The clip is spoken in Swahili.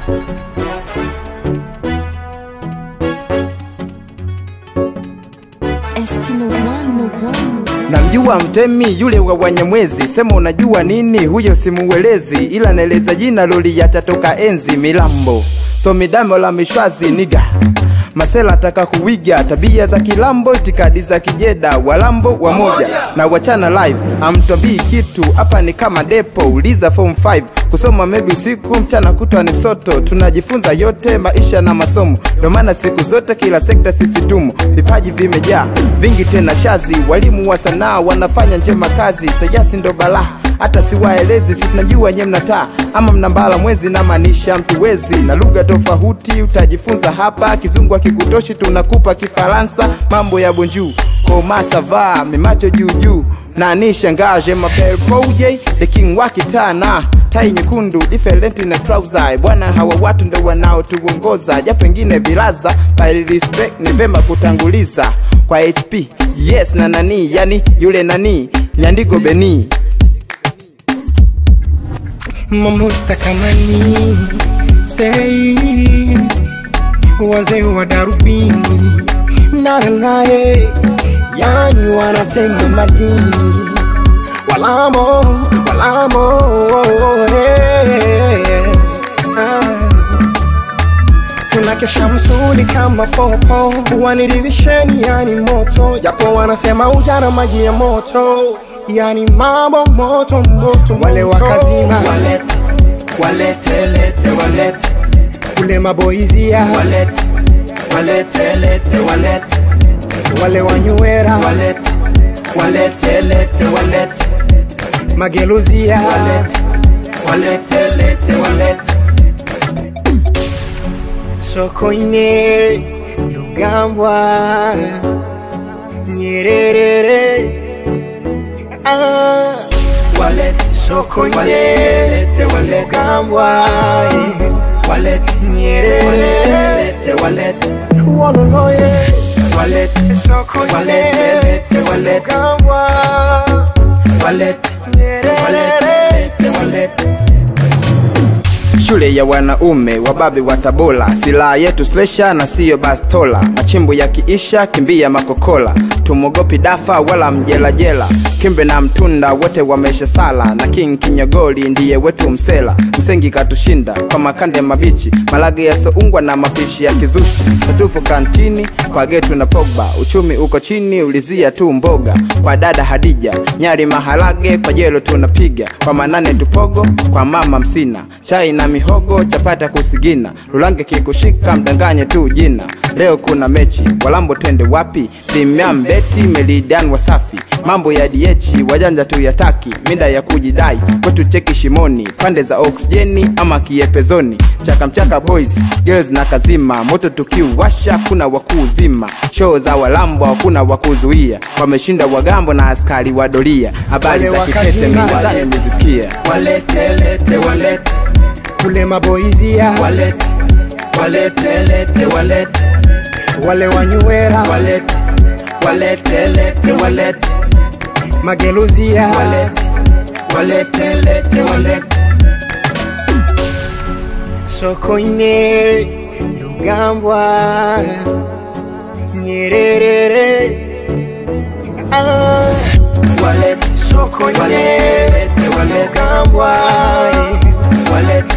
Namjua mtemi yule wa Wanyamwezi, sema unajua nini? Huyo simuwelezi, ila naeleza jina loli yatatoka enzi Milambo, so midamo la mishwazi niga Masela ataka kuwiga tabia za kilambo, itikadi za kijeda, walambo wamoja na wachana live. Amtwabii kitu hapa ni kama depo, uliza form 5 kusoma maybe usiku mchana kutwa ni msoto, tunajifunza yote maisha na masomo, ndio maana siku zote kila sekta sisi tumo, vipaji vimejaa vingi tena shazi, walimu wa sanaa wanafanya njema kazi, sayansi ndo balaa hata siwaelezi, si tunajua nye mnataa ama mnambala mwezi, na maanisha mtu wezi na lugha tofauti utajifunza hapa. Kizungu akikutoshi tunakupa Kifaransa, mambo ya bonjour koma sava mimacho juu juu nani shangaje mapel proje the king wa kitana tai nyekundu different na trouser bwana, hawa watu ndo wanaotuongoza, ja pengine vilaza by respect ni vema kutanguliza kwa HP yes na nani, yani yule nani Nyandigo Beni Mamusta kama nini sei wazee wa darubini nana naye yani wanatema madini walamo walamo hey, ah. tunakesha msuli kama popo waniridhisheni yani moto japo wanasema ujana maji ya moto yani mambo moto moto wale wakazima walete walete lete walete kule maboizia walete walete lete walete wale wanywera walete walete lete walete mageluzia walete walete lete walete sokoine lugambwa nyererere ah. walete sokoine walete walete lugambwa eh. walete nyerere lete walete wololoye walete sokoine walete lete walete lugambwa walete nyerere walete lete walete shule ya wanaume wababe wa Tabora, silaha yetu slesha na siyo bastola. Machimbo yakiisha kimbia makokola, tumogopi dafa wala mjelajela. Kimbe na mtunda wote wamesha sala, na King Kinyogoli ndiye wetu msela. Msengi katushinda kwa makande mabichi, malage yasoungwa na mapishi ya kizushi. Tatupo kantini kwa getu na Pogba, uchumi uko chini, ulizia tu mboga. Kwa dada Hadija nyari maharage, kwa jelo tunapiga kwa manane tupogo, kwa mama msina chai na mihogo, chapata kusigina, lulange kikushika, mdanganye tu jina. Leo kuna mechi, walambo twende wapi? Premium beti, melidan wasafi, mambo ya diechi, wajanja tu yataki, mida ya kujidai, kwetu cheki shimoni, pande za oksijeni ama kiepezoni, chaka mchaka boys, girls na kazima, moto tukiuwasha, kuna wakuu zima, show za walambo hakuna wakuzuia, wameshinda wagambo na askari wa doria, habari Wale za kitete wakazima. mizani nimezisikia. walete lete walete kule maboizia walete walete lete walete wale wanywera walete walete lete walete mageluzia walete walete lete walete sokoine lugambwa nyererere ah. walete sokoine walete walete lugambwa eh. walete